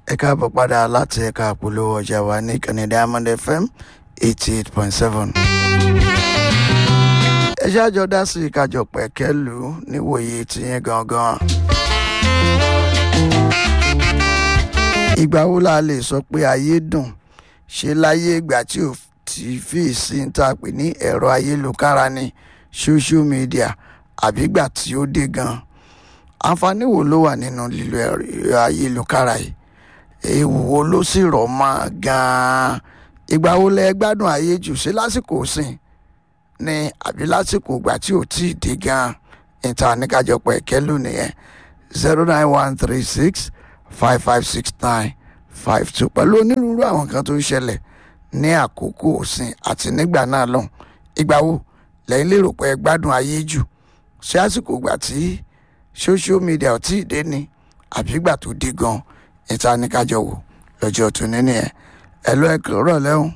ẹ káàbọ̀ padà láti ẹ̀ka àpolówó ọjà wa ní ìkànnì diamond fm eighty eight point seven. ẹ ṣáàjọ dá sí ìkájọ pẹ̀kẹ́lù níwòye tìyẹn gangan. ìgbà wo la lè sọ pé ayé dùn ṣe láyé ìgbà tí ò tí fi sí ń tà pé ní ẹ̀rọ ayélujára ní social media àbígbà tí ó dé gan-an àǹfààní wo ló wà nínú lílo ẹ̀rọ ayélujára yìí ewu wo ló sì rọ̀ mọ́ gan-an ìgbà wo lẹ gbádùn ayé jù ṣe lásìkò sìn ni àbí lásìkò ìgbà tí ò tí ì dé gan-an níta níkàjọpọ̀ ẹ̀kẹ́ lónìí yẹn zero nine one three six five five six nine five two pẹ̀lú onírúurú àwọn kan tó ń ṣẹlẹ̀ ní àkókò òsìn àti nígbà náà lọ́hùn ìgbà wo lẹ́yìn lérò pé ẹ gbádùn ayé jù ṣé àsìkò ìgbà tí social media ò tí ì dé ni àbí ìgbà tó dé gan ìta ní kájọ wò lọ́jọ́ tó ní nìyẹn ẹ lọ ẹ kúrò lẹ́hùn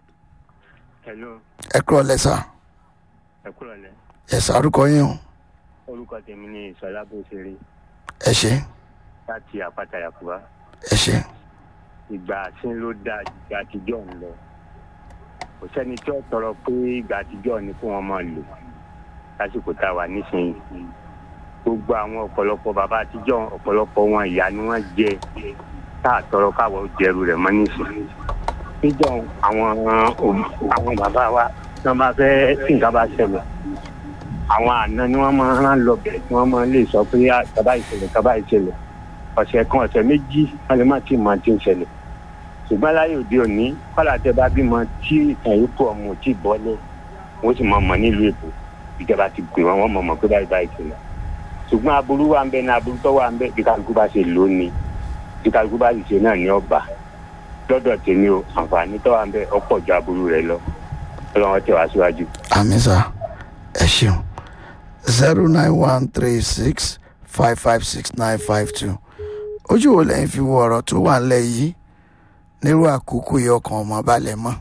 hello ẹ kúrò lẹ́sà ẹ kúrò lẹ ẹ sàrúkọ yín o orúkọ tèmi ní ìsọlá bó ṣe rí ẹ ṣe láti àpáta yàkúbá ẹ ṣe ìgbà tí ló dáa ju ìgbà àtijọ́ ń lọ kò sẹ́ni tí ó tọrọ pé ìgbà àtijọ́ ni kí wọ́n máa lò lásìkò tá a wà nísìnyí gbogbo àwọn ọ̀pọ̀lọpọ̀ bàbá àtijọ́ ọ̀pọ̀lọpọ̀ wọn ìyá ni wọ́n jẹ tá a tọrọ káwọ́ jẹrù rẹ̀ mọ́ nísìnyí níjọ́ àwọn àwọn bàbá wa tí wọ́n bá fẹ́ tí nǹkan bá ṣẹlẹ̀ àwọn àna ni wọ́n máa ń rán lọ bẹ̀rẹ̀ tí wọ́n máa ń lè sọ pé kaba ìṣẹ̀lẹ̀ kaba ìṣẹ̀lẹ̀ ọ̀sẹ̀ kan ọ̀sẹ̀ méjì wọ́n lè má ti mọ ti ń ṣẹlẹ̀ ṣùgbọ́n láyé òde òní kọ́lá tẹ bá bímọ tí ìtàn yìí kú ọmọ ò tí ì bọ́lẹ̀ wọ́n sì máa mọ̀ nílùú èkó ìjọba ti pè wọ́n wọ́n mọ̀ mọ̀ pé báyìí báyìí ṣẹlẹ̀ ṣùgbọ́n aburú wa ń bẹ ní aburú tó wà ń bẹ bí kálukú bá ṣe lò ó ni bí kálukú bá sì ṣe náà ní ọba lọ́dọ̀ tèmi o àǹfààní tó wà ń bẹ ọ̀pọ̀ ju aburú rẹ lọ ọlọ́run tẹ̀ wá síwájú. àmì sà ẹ ṣeun zero nine one three six five five six nine five two ojú wo lẹ́yìn fi wo ọ̀rọ̀ tó wà ńlẹ̀ yìí nírú àkókò yìí ọkàn ọmọ balẹ̀ mọ́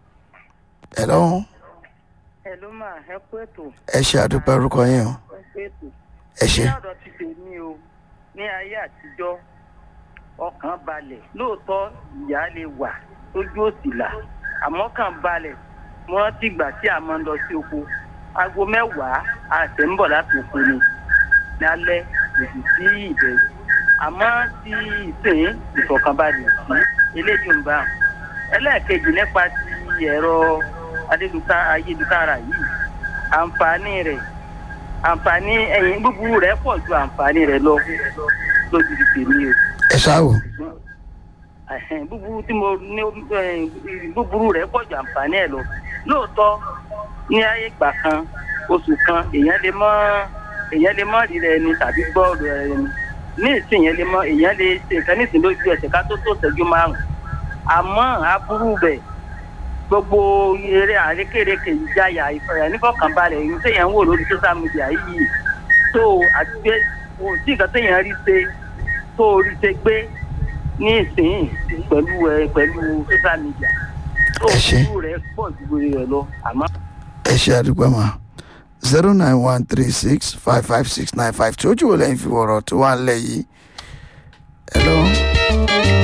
ẹ lọ́hùn ẹ ló máa ẹ kú ètò ẹ ṣe àdúpẹ́ orúkọ yín o ẹ kú ètò. ẹ ṣe ní ọ̀dọ̀ ti tèmi o ní ayé àtijọ́ ọkàn balẹ̀ lóòótọ́ ìyá lè wà tójú òsì là àmọ́ kàn balẹ̀ wọ́n ti gbà tí a máa ń lọ sí oko aago mẹ́wàá àṣẹ ń bọ̀ láti oko ni lálẹ́ òsì sí ìbẹ̀rù àmọ́ tí ìsìn ìfọ̀kànbalẹ̀ sí eléyìí ń bá wọn. ẹlẹ́ẹ̀kejì nípa ti ẹ̀rọ adélujára ayélujára yìí àǹfààní rẹ̀ àǹfààní ẹ̀yìn búburú rẹ̀ pọ̀ ju àǹfààní rẹ̀ lọ lójú ti tèmi o. ẹ ṣáwò Ẹ̀hẹ̀n, búburú tí mo ní ẹ̀yìn, búburú rẹ̀ pọ̀ ju àǹfààní ẹ̀ lọ lóòótọ́ ní ayé ìgbà kan oṣù kan èèyàn lè mọ èèyàn lè mọ rí rẹ ni tàbí gbọ́ rẹ ni ní ìsìn yẹn lè mọ èèyàn lè ṣe nǹkan ní ìsìn lójú ẹsẹ̀ ká tó tó ṣẹ́jú márùn àmọ́ aburú bẹ̀ gbogbo eré àrékèrèké ìjáyà ìfọyà nífọ̀kànbalẹ̀ èyí téèyàn ń wò lórí social media yìí tó àti pé kò sí nǹkan téèyàn rí ṣe tó rí ṣe gbé ní ìsìn pẹ̀lú ẹ pẹ̀lú social media tó Ẹ ṣé. burú rẹ̀ pọ̀ ju rẹ̀ lọ àmọ́. ẹ ṣe àdúpẹ́ mà zero nine one three six five five six nine five two ojú wo lẹ́yìn fi wo ọ̀rọ̀ tó wà ńlẹ̀ yìí ẹ lọ́hùn.